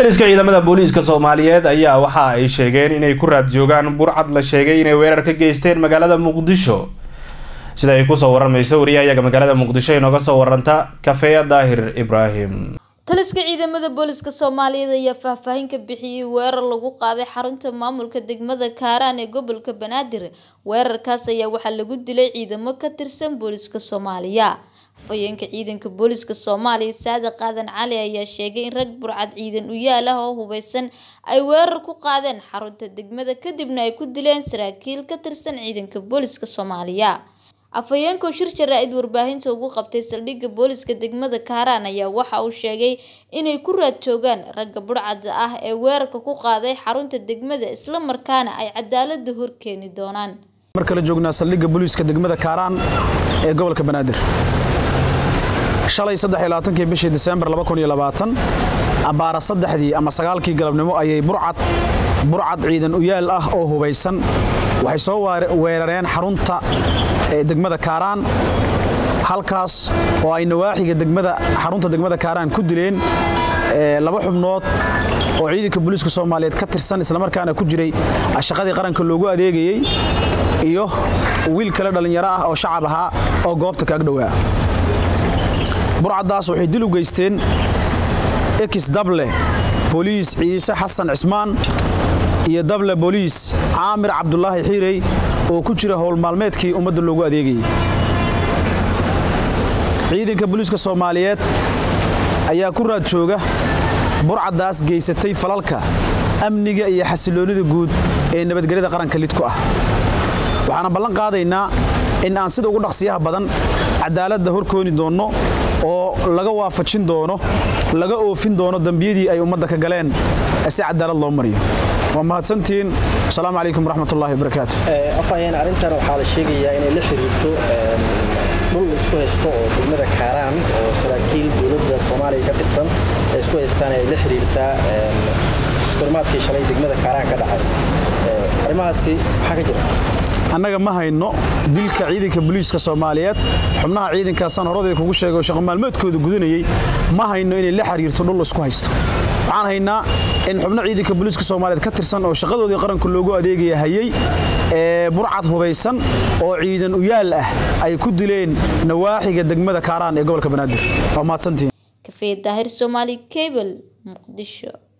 taliska ciidamada booliiska soomaaliyeed ayaa waxa ay sheegeen inay ku raad joogaan burcad la sheegay inay weerar ka geysteen magaalada muqdisho sida ay kusoo waramayso wariyahayaga magaalada muqdisho inooga soo waranta kafeeya daahir ibraahim taliska ciidamada booliska soomaaliyeed ayaa faahfaahin ka bixiyey weerar lagu qaaday xarunta maamulka degmada kaaraan ee gobolka banaadir weerarkaas ayaa waxaa lagu dilay ciidamo ka tirsan booliska soomaaliya afhayeenka ciidanka booliska soomaaliya saadiq qaadan cali ayaa sheegay in rag burcad ciidan u yaal ah oo hubeysan ay weerar ku qaadeen xarunta degmada kadibna ay ku dileen saraakiil ka tirsan ciidanka booliska soomaaliya afhayeenkoo shir jaraa-id warbaahinta ugu qabtay saldhigga booliska degmada kaaraan ayaa waxa uu sheegay inay ku raad joogaan ragga burcadda ah ee weerarka ku qaaday xarunta degmada islamarkaana ay cadaalada horkeeni doonaan mar kale joognaa saldhigga booliiska degmada kaaraan ee gobolka banaadir shalay kii bishii disembar abbaara saddexdii ama sagaalkii galabnimo ayay burcad burcad ciidan uyaal ah oo hubaysan waxay soo weerareen xarunta degmada kaaraan halkaas oo ay nawaaxiga degmada xarunta degmada kaaraan ku dileen laba xubnood oo ciidanka booliiska soomaaliyeed ka tirsan islamarkaana ku jiray shaqadii qaranka loogu adeegayey iyo wiil kale dhallinyaro ah oo shacab ahaa oo goobta kaag dhowaa burcaddaas waxay dil u geysteen ekis dable booliis ciise xasan cismaan iyo dable booliis caamir cabdulaahi xiirey oo ku jira howlmaalmeedkii ummadda loogu adeegayey ciidanka booliiska soomaaliyeed ayaa ku raad jooga burcaddaas geysatay falalka amniga iyo xasiloonnida guud ee nabadgelyada qaranka lid ku ah waxaana ballan qaadaynaa in aan sida ugu dhaqsiyaha badan cadaaladda horkooni doonno oo laga waafajin doono laga oofin doono dembiyadii ay ummadda ka galeen si cadaalad loo mariyo waa mahadsantihiin asalaamu calaykum waraxmatullahi wabarakaatu afhayeen arrintan waxaa la sheegayaa inay la xiriirto dhul isku haysto oo degmada kaaraan oo saraakiil dowladda soomaaliya ka tirsan ay isku haystaan ay la xiriirtaa iskormaadkii shalay degmada kaaraan ka dhacay arrimahaasi maxaa ka jira annaga ma hayno dilka ciidanka booliiska soomaaliyeed xubnaha ciidankaasaan horadii kugu sheegay oo shaqo maalmeedkooda gudanayey ma hayno inay la xiriirto dhul isku haysto waxaan haynaa in xubno ciidanka booliiska soomaaliyeed ka tirsan oo shaqadoodii qaranka loogu adeegaya hayey ee burcad hubaysan oo ciidan uyaal ah ay ku dileen nawaaxiga degmada kaaraan ee gobolka banaadir waa mahadsantihiin kafee daahir soomaali cable muqdisho